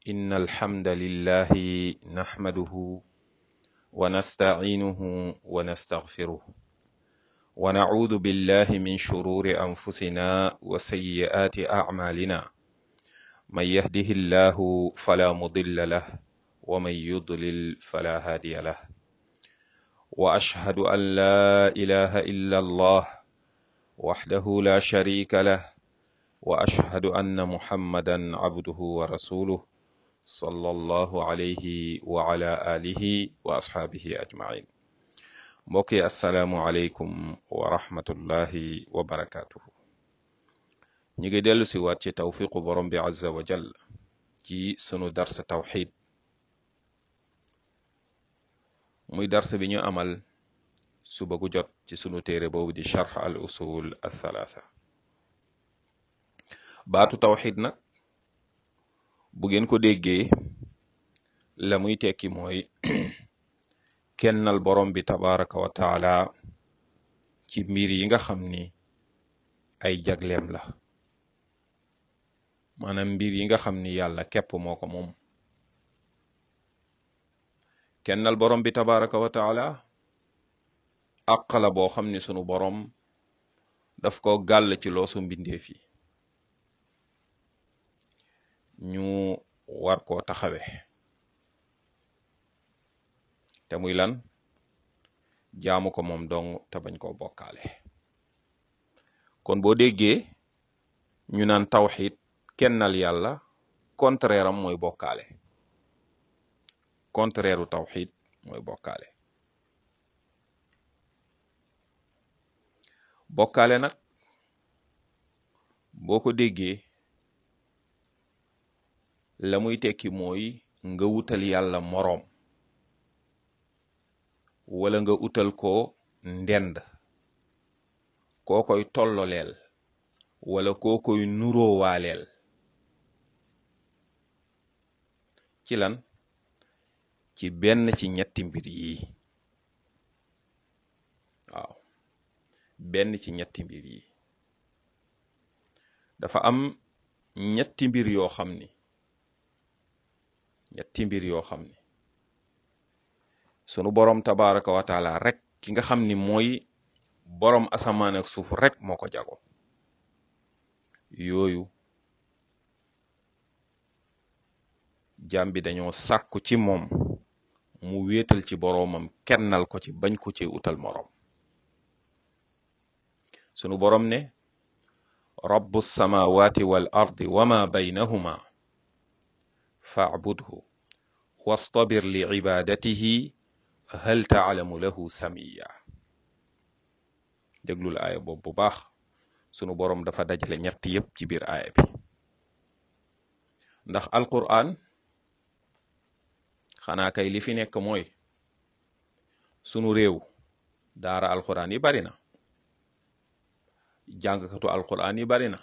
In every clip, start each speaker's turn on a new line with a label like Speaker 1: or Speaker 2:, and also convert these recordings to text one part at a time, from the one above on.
Speaker 1: إن الحمد لله نحمده ونستعينه ونستغفره ونعوذ بالله من شرور أنفسنا وسيئات أعمالنا من يهده الله فلا مضل له ومن يضلل فلا هادي له وأشهد أن لا إله إلا الله وحده لا شريك له وأشهد أن محمدا عبده ورسوله صلى الله عليه وعلى آله وأصحابه أجمعين mbokk yi asalaamualeykum wa rahmatullahi wa barakaatuhu ñu ngi dellu si waat ci tawfiqu borom bi azza wa jal ci sunu darsa tawxid muy darsa bi ñu amal suba gu jot ci sunu téere boobu di charx al usul al thalaatha baatu tawxid nag bu ngeen ko déggee la muy tekki mooy kennal borom bi tabaraka wa taala ci mbir yi nga xam ni ay jagleem la maanaam mbir yi nga xam ni yàlla képp moo ko moom kennal borom bi tabaraka wa taala àq la boo xam ni sunu borom daf ko gàll ci loosu mbindeef yi ñu war koo taxawe te muy lan jaamu ko moom dong te bañ koo bokkaale kon boo déggee ñu naan tawxid kennal yàlla contraire am mooy bokkaale contraire u tawxid mooy bokkaale bokkaale nag boo ko déggee la muy tekki mooy nga wutal yàlla moroom wala nga utal ko ndend koo koy tolloleel wala koo koy nuroowaaleel ci lan ci benn ci ñetti mbir yi waaw benn ci ñetti mbir yi dafa am ñetti mbir yoo xam ni ñetti mbir yoo xam ni sunu boroom tabaraka wa taala rek ki nga xam ni mooy boroom asamaan ak suuf rek moo ko jago yooyu jaam bi dañoo sàkku ci moom mu wéetal ci boroomam kennal ko ci bañ ko ci utal moroom sunu boroom ne rabbu samawati wal ardi wama baynahuma fa'budhu wastabir li ibadatihi hal taalamu lahu samiya déglul aaya boobu bu baax sunu boroom dafa dajale ñett yépp ci biir aaya bi ndax alquran xanaa kay li fi nekk mooy sunu réew daara alquran yi bari na jàngkatu alquran yi bari na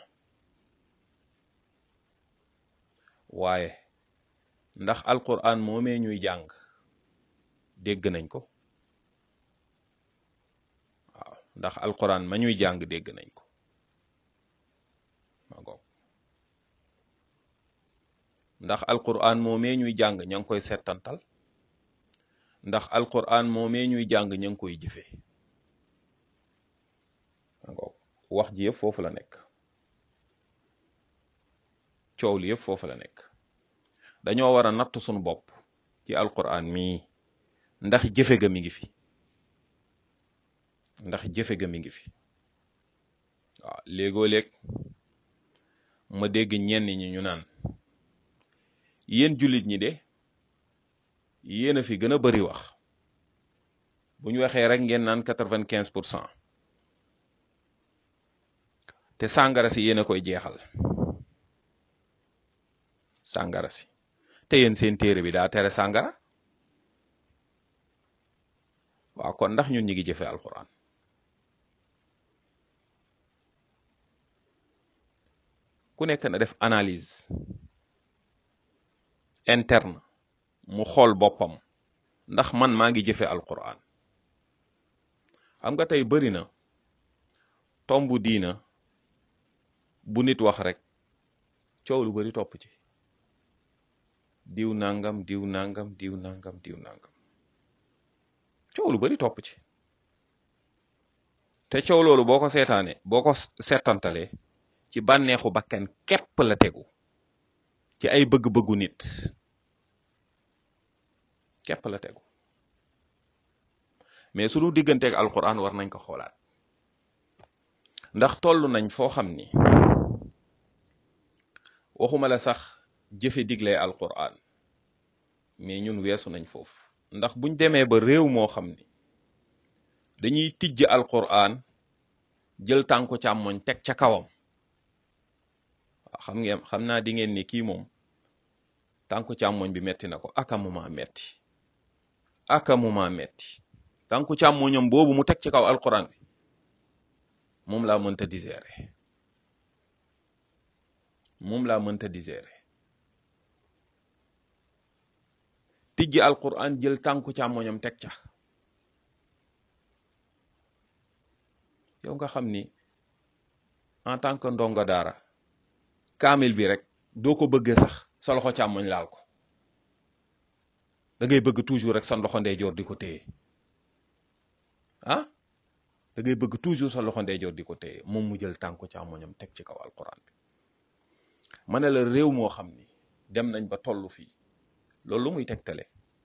Speaker 1: waaye ndax alquran moomee ñuy jàng dégg nañ ko waaw ndax alquran ma ñuy jàng dégg nañ ko ma ngoog ndax alquran moomee ñuy jàng ña ngi koy settantal ndax alquran moomee ñuy jàng ña ngi koy jëfe ma ngoog wax ji yëpp foofu la nekk coow li yëpp foofu la nekk dañoo war a natt suñu bopp ci alquran mii ndax jëfe ga mi ngi fi ndax jëfe ga mi ngi fi waaw léegoo léeg ma dégg ñenn ñi ñu naan yéen jullit ñi de yéen a fi gën a bari wax bu ñu waxee rek ngeen naan quatre-vingt-quinze pour cent te sàngara si yéen a koy jeexal sàngara si te yéen seen téere bi daa tere sàngara waaw kon ndax ñun ñi ngi jëfe alquran ku nekk na def analyse interne mu xool boppam ndax man maa ngi jëfe alquran xam nga tey bari na tombu diina bu nit wax rek coow lu bari topp ci diw nangam diw nangam diw nangam diw nangam coow lu bari topp ci te coow loolu boo ko seetaane boo ko seetantalee ci bànneexu bakkan képp la tegu ci ay bëgg-bëggu nit képp la tegu mais sunu digganteeg alquran war nañ ko xoolaat ndax toll nañ foo xam ni waxuma la sax jëfe digle alquran mais ñun weesu nañ foofu ndax buñ demee ba réew moo xam ni dañuy tijj alquran jël tànku càmmoñ teg ca kawam xam ngeen xam naa di ngeen ni kii moom tànku càmmoñ bi metti na ko aka muma metti aka muma metti tànku càmmoñam boobu mu teg ci kaw alquran bi moom laa mënta digérer moom laa mënta digérer tijji alquran jël tànku càmmoñam teg ca yow nga xam ni en tant que ndongo daara kaamil bi rek doo ko bëggee sax sa loxo càmmoñ laal ko da ngay bëgg toujours rek sa loxo ndeyjoor di ko téye ah da ngay bëgg toujours sa loxo ndeyjoor di ko téye moom mu jël tànku càmmoñam teg ci kaw alquran bi ma ne la réew moo xam ni dem nañ ba tollu fii loolu lu muy tegtale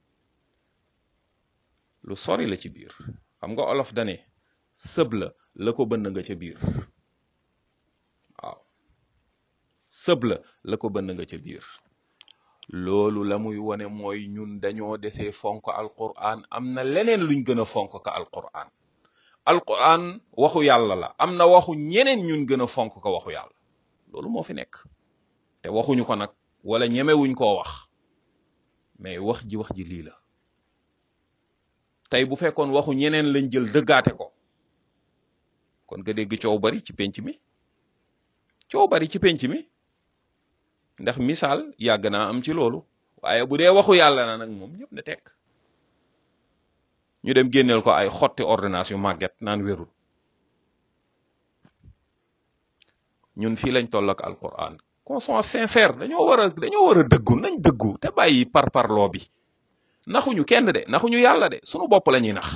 Speaker 1: lu sori la ci biir xam nga olof dane sëb la la ko bënn nga ca biir waaw sëb la la ko bënn nga ca biir loolu la muy wone mooy ñun dañoo desee fonk alquran am na leneen luñ gën a fonk ka alquran alquran waxu yàlla la am na waxu ñeneen ñun gën a fonk ko waxu yàlla loolu moo fi nekk te waxuñu ko nag wala ñemewuñ koo wax mais wax ji wax ji lii la tey bu fekkoon waxu ñeneen lañ jël dëggaate ko kon nga dégg coow bari ci penc mi coow bari ci penc mi ndax misaal yàgg naa am ci loolu waaye bu dee waxu yàlla na nag moom ñëpp ne tekk ñu dem génneel ko ay xotti ordonnance yu màgget naan wérul ñun fii lañ toll ak alquran qu'on soit sincère dañoo war a dañoo war a dëggu nañ dëggu te bàyyi par parloo bi naxuñu kenn de naxuñu yàlla de sunu bopp la ñuy nax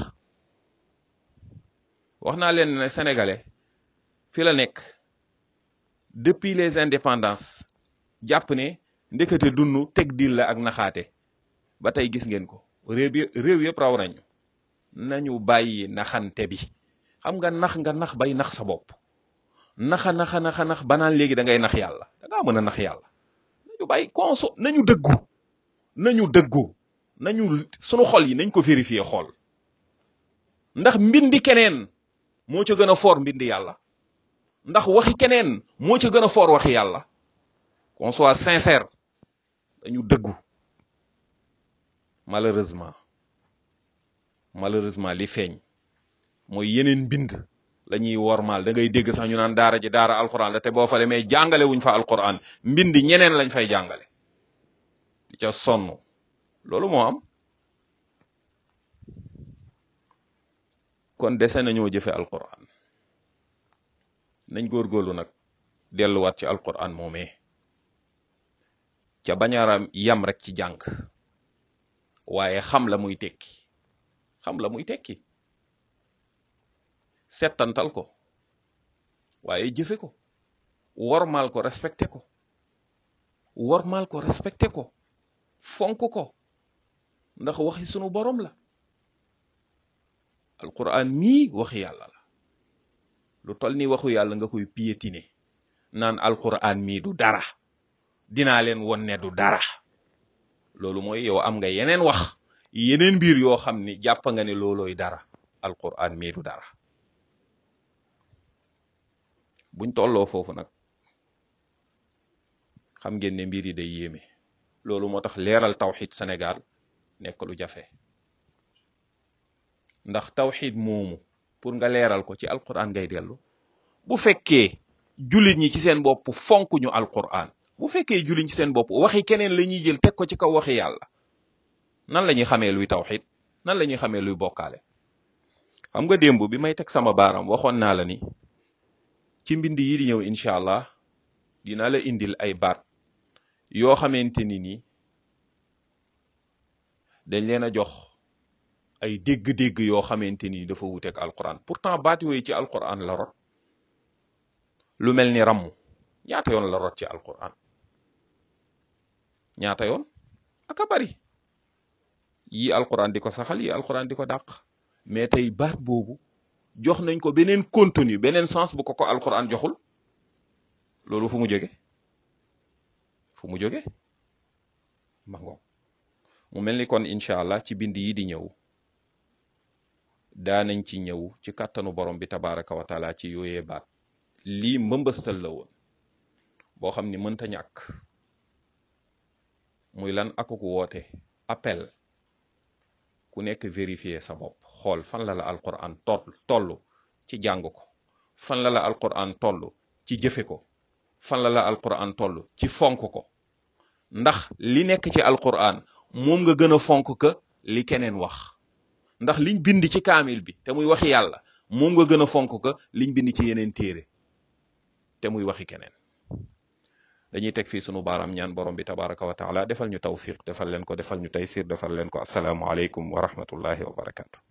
Speaker 1: wax naa leen ne sénégalais fi la nekk depuis les indépendances jàpp ne ndekete dunnu teg dil la ak naxaate ba tey gis ngeen ko réew yi réew yëpp raw nañu nañu bàyyi naxante bi xam nga nax nga nax bay nax sa bopp naxa naxa naxa nax banaan léegi da ngay nax yàlla da ngaa mën a nax yàlla nañu bàyyi conso nañu dëggu nañu dëggu nañu sunu xol yi nañ ko vérifier xool ndax mbindi keneen moo ca gën a foor mbindi yàlla ndax waxi keneen moo ca gën a foor waxi yàlla qu'on soit sincère dañu dëggu malheureusement malheureusement li feeñ mooy yeneen mbind la ñuy wormaal da ngay dégg sax ñu naan daara ji daara alquran la te boo fa demee jàngale wuñ fa alquran mbind ñeneen lañ fay jàngale di ca sonn loolu moo am kon dese nañoo jëfe alquran nañ góorgóorlu nag delluwaat ci alquran moomee ca bañaaram yam rek ci jàng waaye xam la muy tekki xam la muy tekki settantal ko waaye jëfe ko wormaal ko respecté ko wormaal ko respecté ko fonk ko ndax waxi sunu borom la alquran mii waxi yàlla la lu tol ni waxu yàlla nga koy piétiner naan alquran mii du dara dinaa leen won ne du dara loolu mooy yow am nga yeneen wax yeneen mbir yoo xam ni jàpp nga ne loolooy dara alquran mii du dara buñ tolloo foofu nag xam ngeen ne mbir yi day yéeme loolu moo tax leeral tawxid Sénégal nekk lu jafe ndax tawxid moomu pour nga leeral ko ci alquran ngay dellu bu fekkee jullit ñi ci seen bopp fonk ñu alquran bu fekkee jullit ñi ci seen bopp waxi keneen la ñuy jël teg ko ci kaw waxi yàlla nan la ñuy xamee luy tawxid nan la ñuy xamee luy bokkaale xam nga démb bi may teg sama baaram waxoon naa la ni ci mbind yi di ñëw incha allah dina la indil ay baat yoo xamante ni ni dañ leen a jox ay dégg-dégg yoo xamante ni dafa wuteeg alquran pourtant baat yooyu ci alquran la rot lu mel ni ramm ñaata yoon la rot ci alquran ñaata yoon aka bari yi alquran di ko saxal yi alquran di ko dàq mais tey baat boobu jox nañ ko beneen contenu beneen sens bu ko ko alquran joxul loolu fu mu jóge fu mu jóge ma ngoog mu mel ni kon incha allah ci bind yi di ñëw daanañ ci ñëw ci kàttanu borom bi tabaraka wa taala ci yooyee baat lii mbëmbëstal la woon boo xam ni mënta ñàkk muy lan akuk woote appel ku nekk vérifier sa bopp xool fan la la alquran toll toll ci jàng ko fan la la alquran toll ci jëfe ko fan la la alquran toll ci fonk ko ndax li nekk ci alquran moom nga gën a fonk que li keneen wax ndax liñ bind ci kaamil bi te muy waxi yàlla moom nga gën a fonk que liñ bind ci yeneen téere te muy waxi keneen dañuy teg fii sunu baaraam ñaan borom bi tabaraka wa taala defal ñu tawfiq defal leen ko defal ñu taysir defal leen ko asalaamu aleykum wa rahmatullahi wa barakatu